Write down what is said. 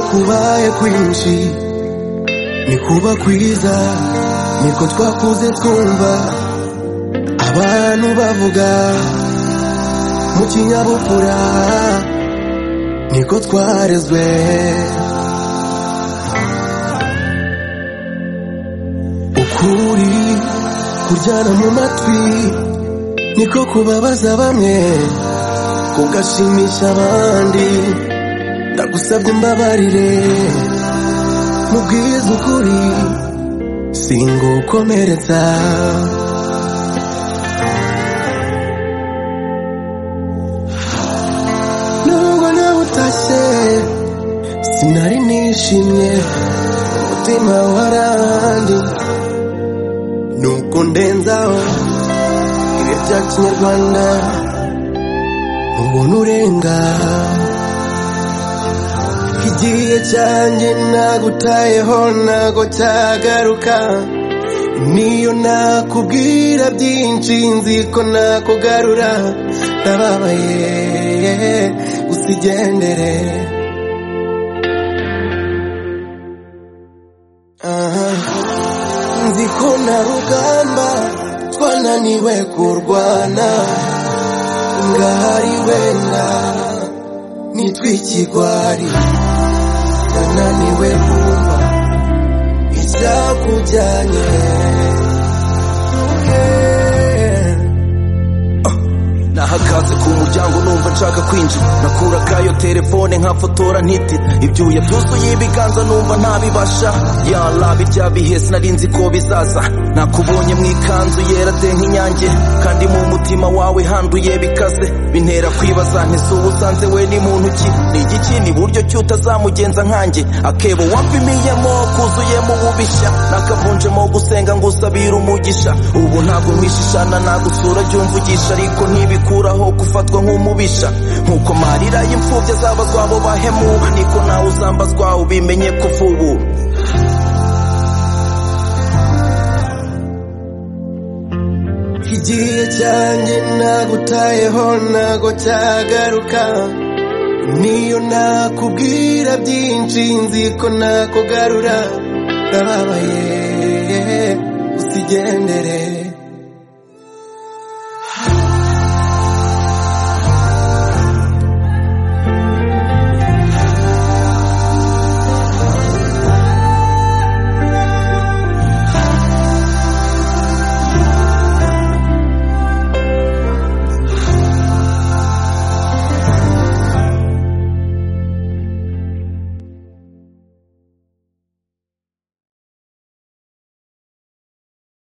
twabaye kwinshi ni kuba kwiza niko twakuze twumva abantu bavuga mu kinyabupfura niko twarezwe ukuri kuryana mu matwi niko kubabaza bamwe kugashimisha abandi ndagusabye imbabarire mubwize ukuri singukomeretsa nubwo nawe utashye sinari nishimye umutima warandi nuko ndenzaho ibi bya kinyarwanda ubona urenga igihe cyanjye nagutayeho ntago cyagaruka niyo nakubwira byinshi nzi ko nakugarura ndababaye gusa igendere Aha. nzi ko na rugamba twananiwe kurwana ngahari wenda nitwikigwari nananiwe kumva icyakujyanye Yeah. nahagaze ku muryango numva nshaka kwinjira nakura kayo telefone nkafotora ntitira ibyuya byuzuye ibiganza numva ntabibasha yala birya bihe sinari nzi ko bizaza nakubonye mu ikanzu yera de nk'inyange kandi mu mutima wawe handuye bikaze bintera kwibaza ntese ubu usanze we ni muntu ki ni igiki ni buryo ki utazamugenza nkanjye akebo wapimiyemo kuzuyemo ububishya nakavunjemo gusenga ngo usabire umugisha ubu ntabwo mwishishana nagusura jya umvugisha ariko ntibikuraho gufatwa nk'umubisha nkuko marira y'imfubyi azabazwa abo bahemu niko nawe uzambazwa ubimenye ko vubu igihe cyanjye nagutayeho ntago cyagaruka niyo nakubwira byinshi nzi ko nakugarura ndababaye usigendere